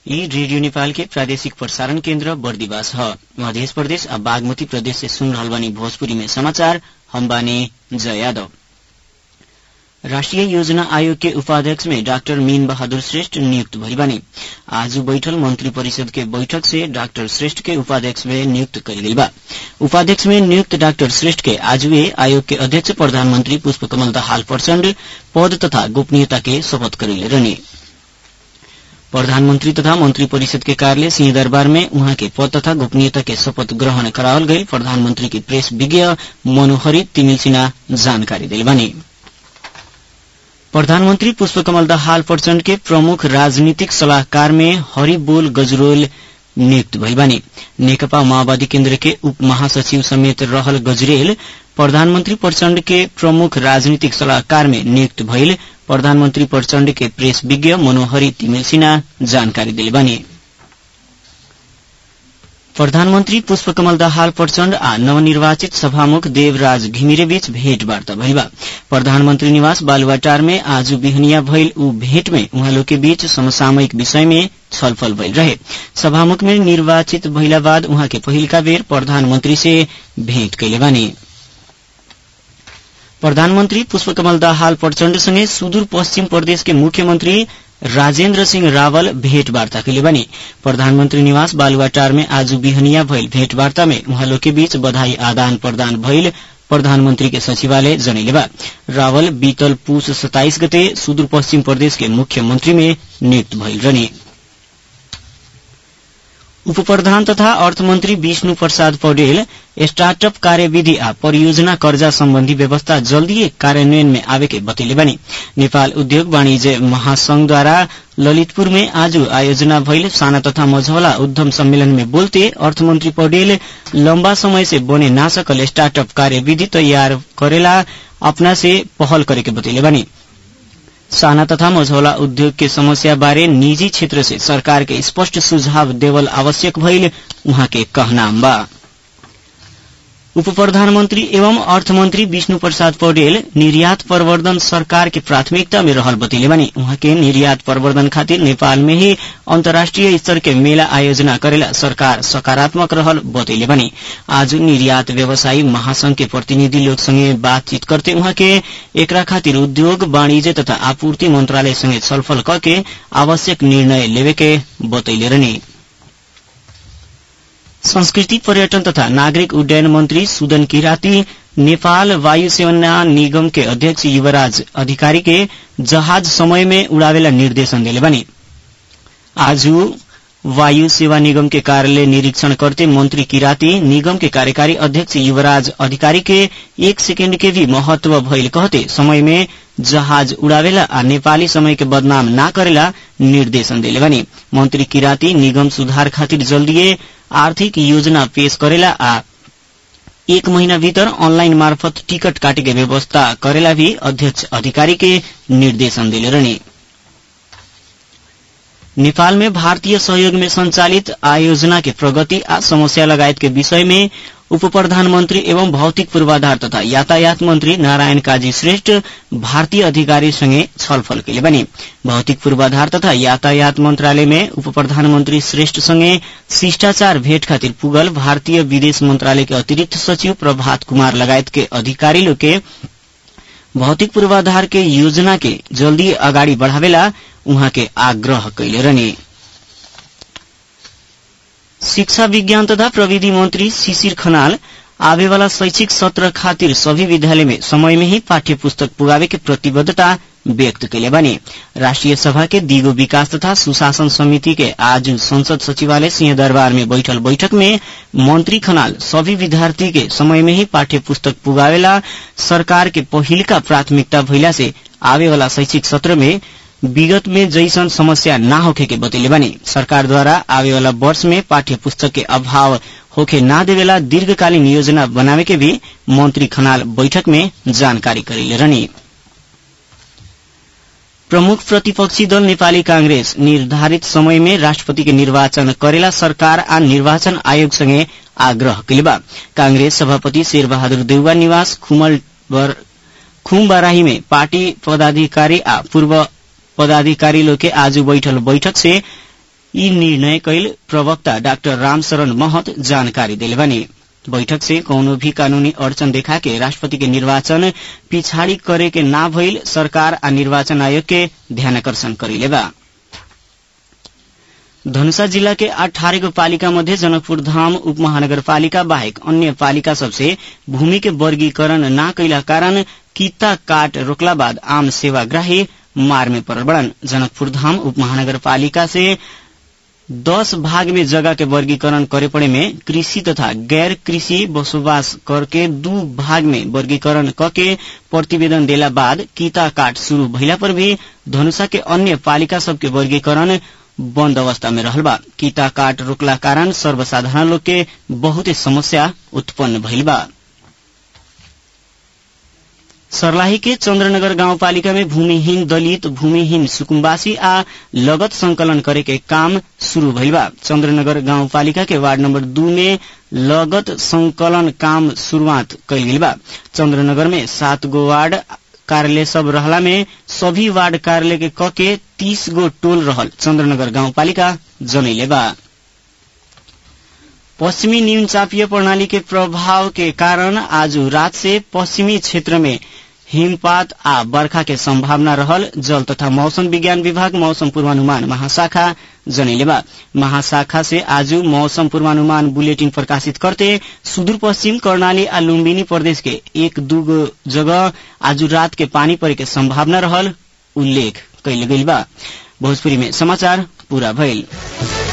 यी रेडियो नेपाल के प्रादेशिक प्रसारण केन्द्र बर्दिवास ह मध्य प्रदेश आ बागमती प्रदेश से सुन रहल बानी भोजपुरी में समाचार हम बानी जय यादव राष्ट्रिय योजना आयोग के उपाध्यक्ष में डाक्टर मीन बहादुर श्रेष्ठ नियुक्त भइल बानी आज बैठल मंत्री परिषद के बैठक से डाक्टर श्रेष्ठ के उपाध्यक्ष में नियुक्त कइल गइल बा उपाध्यक्ष में नियुक्त डाक्टर श्रेष्ठ के आज वे आयोग के अध्यक्ष प्रधानमंत्री पुष्प कमल दाहाल प्रचण्ड पद तथा गोपनीयता के शपथ करैले रहने प्रधानमंत्री तथा मंत्री परिषद के कार्यालय सिंहदरबार में उहाँ के पद तथा गोपनीयता के शपथ ग्रहण करावल गई प्रधानमंत्री की प्रेस विज्ञ मनोहरी तिमिल सिन्हा जानकारी दिल बानी प्रधानमंत्री पुष्पकमल दाहाल प्रचण्ड के प्रमुख राजनीतिक सलाहकार में हरिबोल गजरोल नियुक्त भइल बानी नेकपा माओवादी केन्द्र के उप महासचिव समेत रहल गजरेल प्रधानमंत्री प्रचण्ड के प्रमुख राजनीतिक सलाहकार में नियुक्त भइल प्रधानमंत्री प्रचण्ड के प्रेस विज्ञ मनोहरी तिमिल सिन्हा जानकारी दिले बानी प्रधानमंत्री पुष्पकमल दाहाल प्रचण्ड आ नवनिर्वाचित सभामुख देवराज घिमिरे बीच भेंटवार्ता भइल बा प्रधानमंत्री निवास बालुवाटार में आज बिहनिया भइल ऊ भेंट में उहाँ लोग के बीच समसामयिक विषय में छलफल भइल रहे सभामुख में निर्वाचित भइला बाद उहाँ के पहिलका बेर प्रधानमंत्री से भेंट कैले बानी प्रधानमंत्री पुष्पकमल दाहाल प्रचण्डसँगै सुदूर पश्चिम प्रदेश के मुख्यमंत्री राजेन्द्र सिंह रावल भेंटवार्ता कैले बनी प्रधानमंत्री निवास बालुवाटार में आज बिहनिया भइल भेंटवार्ता में उहाँ लोग के बीच बधाई आदान प्रदान भइल प्रधानमंत्री के सचिवालय जनैले बा रावल बीतल पुष सताइस गते सुदूर पश्चिम प्रदेश के मुख्यमंत्री में नियुक्त भइल रहने उप प्रधान तथा अर्थमन्त्री विष्णु प्रसाद पौडेल स्टार्टअप कार्यविधि आ परियोजना कर्जा सम्बन्धी व्यवस्था जल्दी कार्यान्वयन में आवे के बतैले बनी नेपाल उद्योग वाणिज्य महासंघद्वारा ललितपुर में आज आयोजना भइल साना तथा मझौला उद्यम सम्मेलन में बोलते अर्थमन्त्री पौडेल लम्बा समय से बने ना सकल स्टार्टअप कार्यविधि तैयार करेला अपना से पहल करे के बतैले बनी साना तथा मझौला उद्योग के समस्या बारे निजी क्षेत्र से सरकार के स्पष्ट सुझाव देवल आवश्यक भइल उहाँ के कहनाम बा उप प्रधानमन्त्री एवं अर्थमन्त्री विष्णु प्रसाद पौडेल निर्यात प्रवर्धन सरकार के प्राथमिकता में रहल बतैले बानी उहाँ के निर्यात प्रवर्धन खातिर नेपाल में ही अन्तर्राष्ट्रिय स्तर के मेला आयोजना करेला सरकार सकारात्मक रहल बतैले बानी आज निर्यात व्यवसायी महासंघ के प्रतिनिधि लोग संगे बातचीत करते उहाँ के एकरा खातिर उद्योग वाणिज्य तथा आपूर्ति मंत्रालय संगे छलफल करके आवश्यक निर्णय लेवे के बतैले रहने संस्कृति पर्यटन तथा नागरिक उड्डयन मंत्री सुदन किराती नेपाल वायु सेना निगम के अध्यक्ष युवराज अधिकारी के जहाज समय में उड़ावेला निर्देशन दिले बनी आज वायु सेवा निगम के कार्यालय निरीक्षण करते मंत्री किराती निगम के कार्यकारी अध्यक्ष युवराज अधिकारी के एक सेकेंड के भी महत्व भइल कहते समय में जहाज उड़ावेला आ नेपाली समय के बदनाम ना करेला निर्देशन दिले बनी मंत्री किराती निगम सुधार खातिर जल्दीए आर्थिक योजना पेश करेला आ एक महीना भीतर ऑनलाइन मार्फत टिकट काटे के व्यवस्था करेला भी अध्यक्ष अधिकारी के निर्देशन दिले रहने नेपाल में भारतीय सहयोग में संचालित आयोजना के प्रगति आ समस्या लगायत के विषय में उप प्रधानमन्त्री एवं भौतिक पूर्वाधार तथा यातायात मन्त्री नारायण काजी श्रेष्ठ भारतीय अधिकारीसँगै छलफल कैले बने भौतिक पूर्वाधार तथा यातायात मन्त्रालय में उप प्रधानमन्त्री श्रेष्ठसँगै शिष्टाचार भेट खातिर पुगल भारतीय विदेश मन्त्रालय के अतिरिक्त सचिव प्रभात कुमार लगायत के अधिकारी लोग के भौतिक पूर्वाधार के योजना के जल्दी अगाडि बढ़ावेला उहाँ के आग्रह कैले रहने शिक्षा विज्ञान तथा प्रविधि मंत्री शिशिर खनाल आवे वाला शैक्षिक सत्र खातिर सभी विद्यालय में समय में ही पाठ्य पुस्तक पुगावे के प्रतिबद्धता व्यक्त कैले बने राष्ट्रिय सभा के दिगो विकास तथा सुशासन समिति के आज संसद सचिवालय सिंहदरबार में बैठल बैठक में मंत्री खनाल सभी विद्यार्थी के समय में ही पाठ्य पुस्तक पुगावेला सरकार के पहिलका प्राथमिकता भइला से आवे वाला शैक्षिक सत्र में विगत में जैसन समस्या ना होखे के बतैले बनी सरकार द्वारा आवे वाला वर्ष में पाठ्य पुस्तक के अभाव होखे ना देवेला दीर्घकालीन योजना बनावे के भी मंत्री खनाल बैठक में जानकारी करेले रहनी प्रमुख प्रतिपक्षी दल नेपाली कांग्रेस निर्धारित समय में राष्ट्रपति के निर्वाचन करेला सरकार आ निर्वाचन आयोग संगे आग्रह कैले कांग्रेस सभापति शेरबहादुर देउवा निवास खुमल खुमबाराही में पार्टी पदाधिकारी आ पूर्व पदाधिकारी लोग के आज बैठल बैठक से यी निर्णय कैल प्रवक्ता डाक्टर रामशरण महत जानकारी दिले बने बैठक से कौनो भी कानूनी अड़चन देखा के राष्ट्रपति के निर्वाचन पिछाड़ी करे के ना भइल सरकार आ निर्वाचन आयोग के ध्यानकर्षण करेले बा धनुषा जिला के अठारह गो पालिका मध्ये जनकपुर धाम उप महानगरपालिका बाहेक अन्य पालिका सबसे भूमि के वर्गीकरण न कैला कारण किता काट रोकला बाद आम सेवाग्राही मार में पड़ल बड़न जनकपुर धाम उप महानगरपालिका से दस भाग में जगह के वर्गीकरण करे पड़े में कृषि तथा गैर कृषि बसोबास करके दू भाग में वर्गीकरण करके प्रतिवेदन देला बाद कीता काट शुरू भइला पर भी धनुषा के अन्य पालिका सबके वर्गीकरण बंद अवस्था में रहल बा कीता काट रोकला कारण सर्वसाधारण लोग के बहुते समस्या उत्पन्न भइल बा सर्लाही के चन्द्रनगर गाउँपालिका में भूमिहीन दलित भूमिहीन सुकुम्बासी आ लगत संकलन करे के काम शुरू भइल बा चन्द्रनगर गाउँपालिका के वार्ड नम्बर दू में लगत संकलन काम शुरूआत कैल गेल बा चन्द्रनगर में सात गो वार्ड कार्यालय सब रहला में सभी वार्ड कार्यालय के क के तीस गो टोल रहल चन्द्रनगर गाउँपालिका जनैले बा पश्चिमी न्यून चापीय प्रणाली के प्रभाव के कारण आज रात से पश्चिमी क्षेत्र में हिमपात आ बर्खा के संभावना रहल जल तथा मौसम विज्ञान विभाग मौसम पूर्वानुमान महाशाखा जनैले बा महाशाखा से आज मौसम पूर्वानुमान बुलेटिन प्रकाशित करते सुदूर पश्चिम कर्णाली आ लुम्बिनी प्रदेश के एक दूगो जगह आज रात के पानी परे के संभावना रहल उल्लेख कैल गइल बा भोजपुरी में समाचार पूरा भइल